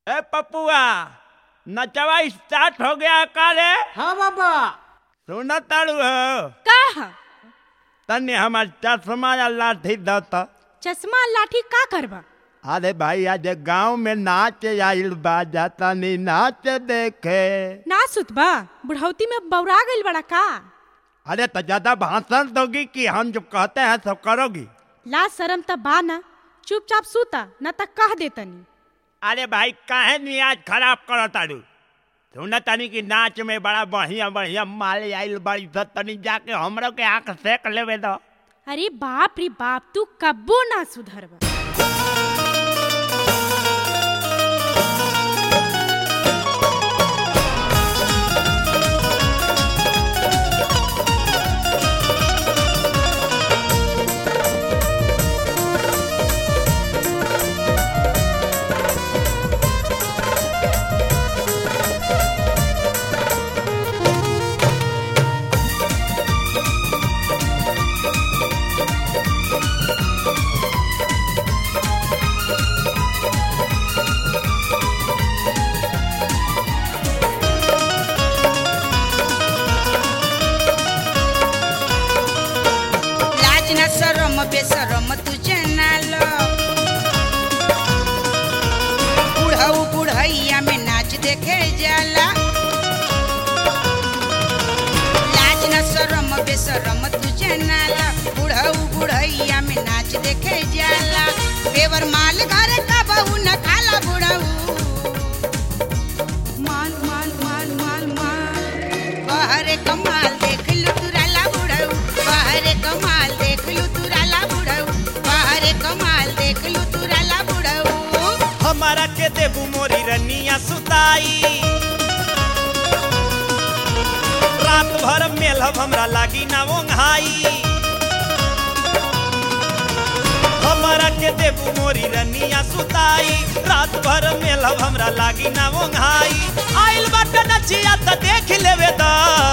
ए पपुआ नचवा स्टार्ट हो गया का रे हाँ बाबा सुन ताड़ू हो का ह? तनी हमार चश्मा या लाठी दत चश्मा लाठी का करबा अरे भाई आज गांव में नाच आइल बा जा तनी नाच देखे ना सुतबा बुढ़ौती में बौरा गइल बड़ा का अरे तो ज्यादा भाषण दोगी कि हम जो कहते हैं सब करोगी ला शरम त बा ना चुपचाप सूता न त कह देतनी अरे भाई काहे नियाज खराब करो तारू सुन तनी कि नाच में बड़ा बढ़िया बढ़िया माल आइल बड़ी स तनी जाके हमरो के आंख सेक लेवे दो अरे बाप रे बाप तू कब्बो ना सुधरबा लाज न सरम बेसरम तुझे नाल बुढ़ऊ बुढ़ैया में नाच देखे जाला लाज न सरम बेसरम तुझे नाल बुढ़ऊ बुढ़ैया में नाच देखे जाला बेवर माल घर का बहू न खाला बुढ़ऊ माल माल माल माल माल बाहरे कमाल देख लू तुराला बुढ़ऊ बाहरे कमाल देख लू तुराला बुढ़ऊ बाहरे कमाल देख लू तुराला बुढ़ऊ हमारा के देबू मोरी रनिया सुताई रात भर मेलहब हमरा लागी ना ओंघाई हमारा के देबू मोरी रनिया सुताई रात भर मेलहब हमरा लागी ना ओंघाई आइल बाटे नचिया त देख लेवे दा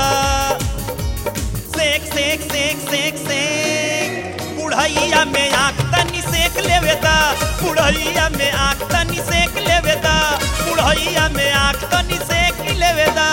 सेक सेक सेक सेक सेक बुढ़ैया में आँख तनी सेक लेवे दा बुढ़ैया में आँख तनी सेक लेवे दा बुढ़ैया में आँख तनी सेक लेवे दा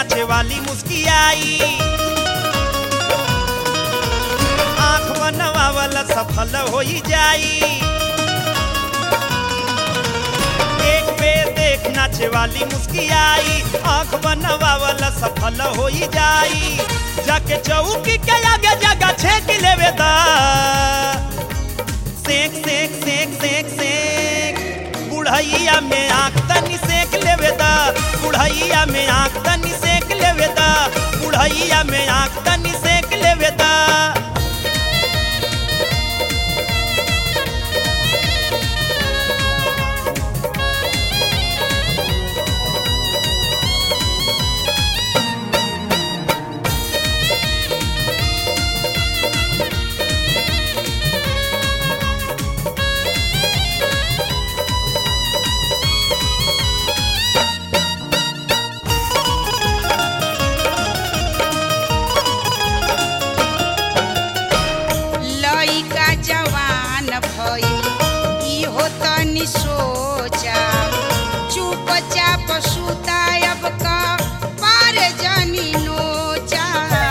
नाचे वाली मुस्कियाई आंख बनवावल सफल हो जाई एक बेर देख नाचे वाली मुस्कियाई आंख बनवावल सफल हो जाई जाके चौकी के आगे जगह छेक लेवे दा सेक सेक सेक सेक सेक बुढ़ैया में आँख तनी सेक लेवे दा बुढ़ैया में आँख तनी सेक लेवे दा बुढ़ैया में आँख तनी सेक लेवे दा लइका जवान भइल इहो तनि सोचा चुपचाप सुतायब का पार जनी नोचा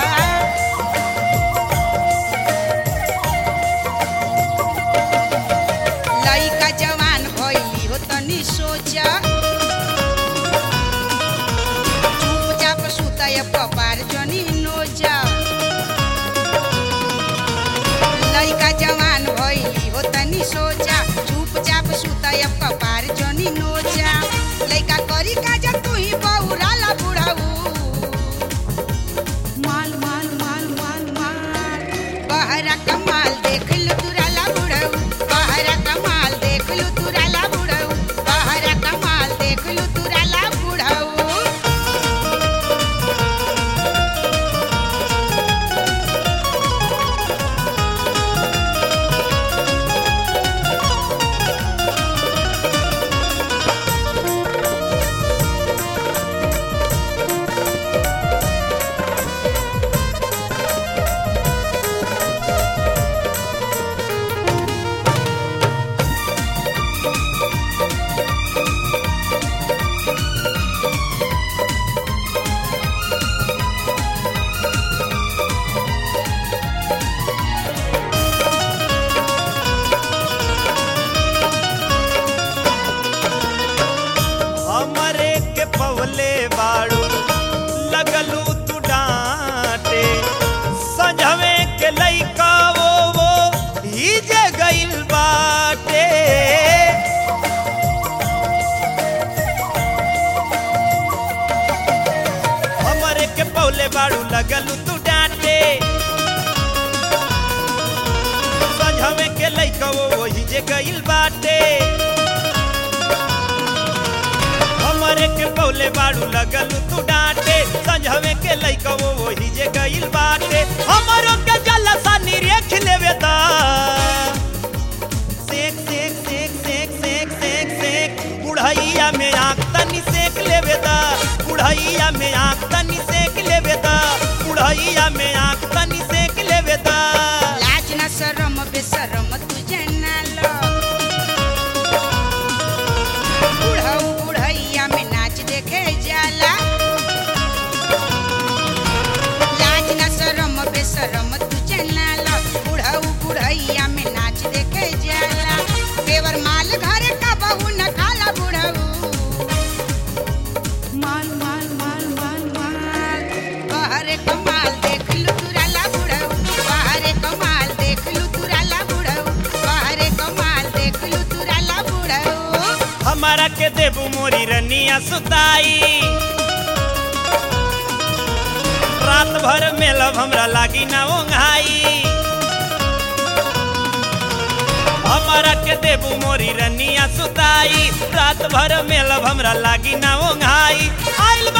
लइका जवान भइल इहो तनि सोचा चुपचाप सुतायब का पार जनी नोचा लइका जवान भइली हो तनी सोचा चुपचाप सुतयब कपार जनी नोचा लइका करी काज तू ही बहुराला बुढ़ाऊ माल माल माल माल माल बहरा कमाल देख लो तुराला बुढ़ाऊ बहरा कमाल देख लो तुराला बुढ़ाऊ बहरा कमाल देख लो तुराला बुढ़ाऊ हमरे के पवले बाड़ू लगलू तू डांटे सजवे के लइका वो वो हिजे गइल बाटे हमरे के पवले बाड़ू लगलू तू डांटे सजवे के लइका वो वो हिजे गइल बाटे हमरे के पौले बाड़ू लगल तू डांटे संझवे के लइका वो वही जे गइल बाटे हमरो के जलसा निरेख लेवे दा सेक सेक सेक सेक सेक सेक सेक बुढ़ैया में आँख तनी सेक लेवे दा बुढ़ैया में आँख तनी सेक लेवे दा बुढ़ैया में आँख तनी सेक लेवे दा लाज न शरम बेशरम तुझे ना लो बुढ़ऊ बुढ़ैया में नाच देखे जाला लाज न शरम बेशरम तुझे ना लो बुढ़ऊ बुढ़ैया में नाच देखे जाला पेवर माल घर का बहू न खाला बुढ़ऊ माल माल माल माल माल बहरे कमाल देख लू तुराला बुढ़ऊ बहरे कमाल देख लू तुराला बुढ़ऊ बहरे कमाल देख लू तुराला बुढ़ऊ हमारा के देबू मोरी रनिया सुताई रात भर में लब हमरा लागी ना ओंघाई हमारा के देबू मोरी रनिया सुताई रात भर में लब हमरा लागी ना ओंघाई आइल